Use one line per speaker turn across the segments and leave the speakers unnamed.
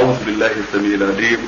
أعوذ بالله السميع العليم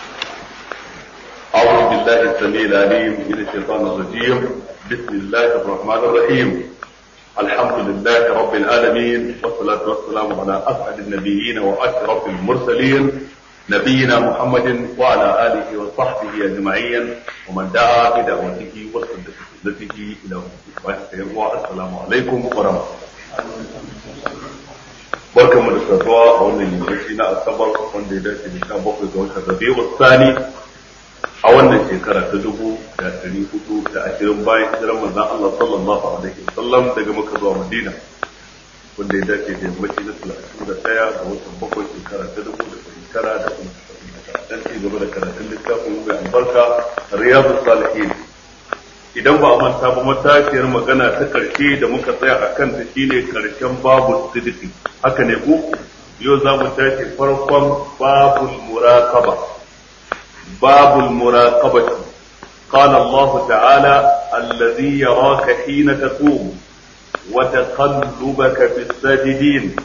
أعوذ بالله السميع العليم من الشيطان الرجيم بسم الله الرحمن الرحيم الحمد لله رب العالمين والصلاة والسلام على أسعد النبيين وأشرف المرسلين نبينا محمد وعلى آله وصحبه أجمعين ومن دعا بدعوته وصدق بسنته إلى يوم السلام عليكم ورحمة الله barkan mu da saduwa a wannan yammaci na asabar wanda ya dace da sha bakwai ga watan rabi'u sani a wannan shekara ta dubu da ɗari hudu da ashirin bayan hijiran manzon Allah sallallahu alaihi wasallam daga Makka zuwa Madina wanda ya dace da yammaci na talatin da ɗaya ga watan bakwai shekara ta dubu da ɗari tara da kuma dan ci gaba da karatun littafin mai albarka riyadu salihin idan ba a manta ba matashiyar magana ta karshe da muka tsaya a kanta shine karshen babu sidiki haka ne ku yau za mu tashi farkon babul muraqaba babul muraqabati قال الله تعالى الذي يراك حين تقوم وتقلبك في الساجدين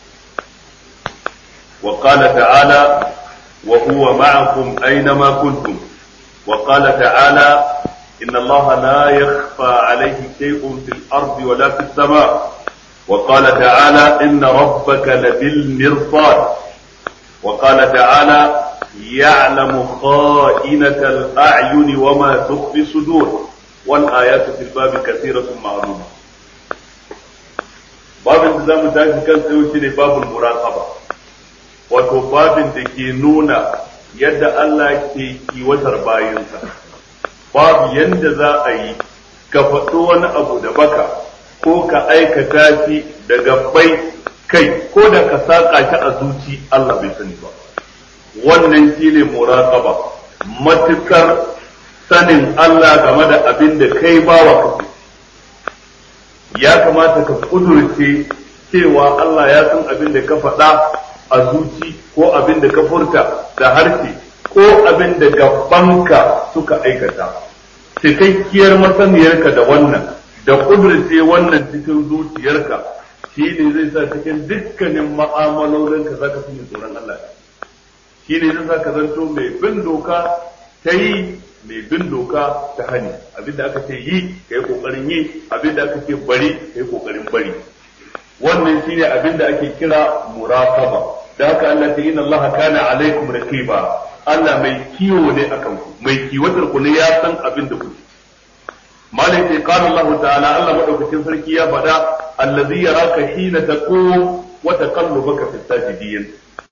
وقال تعالى وهو معكم أينما كنتم وقال تعالى إن الله لا يخفى عليه شيء في الأرض ولا في السماء وقال تعالى إن ربك لبالمرصاد وقال تعالى يعلم خائنة الأعين وما تخفي الصدور والآيات في الباب كثيرة معلومة باب التزام تاكي كان سيوشي باب المراقبة wato babin da ke nuna yadda Allah ke kiwatar bayansa babu yanda za a yi ka faɗo wani abu da baka ko ka aikata shi daga bai kai ko da ka saƙa shi a zuci Allah bai sani ba wannan shi ne muraqaba matukar sanin Allah game da abin da kai bawa kake ya kamata ka kudurce cewa Allah ya san abin da ka faɗa a zuci ko abin da ka furta da harshe ko abin da gabanka suka aikata cikakkiyar masaniyarka da wannan da kudurce wannan cikin zuciyarka shi ne zai sa cikin dukkanin ma'amalolinka za ka fi tsoron Allah shi ne zai sa ka zanto mai bin doka ta yi mai bin doka ta hani abinda aka ce yi ka yi kokarin yi abinda aka ce bari ka yi kokarin bari wannan shine abinda ake kira muraqaba da haka Allah ta inna Allah kana alaikum raqiba Allah mai kiwo ne akan ku mai kiwatar ku ne ya san abin da kuke malai sai qala Allah ta'ala Allah madaukakin sarki ya faɗa allazi yaraka hina taqum wa taqallubaka fi sajidin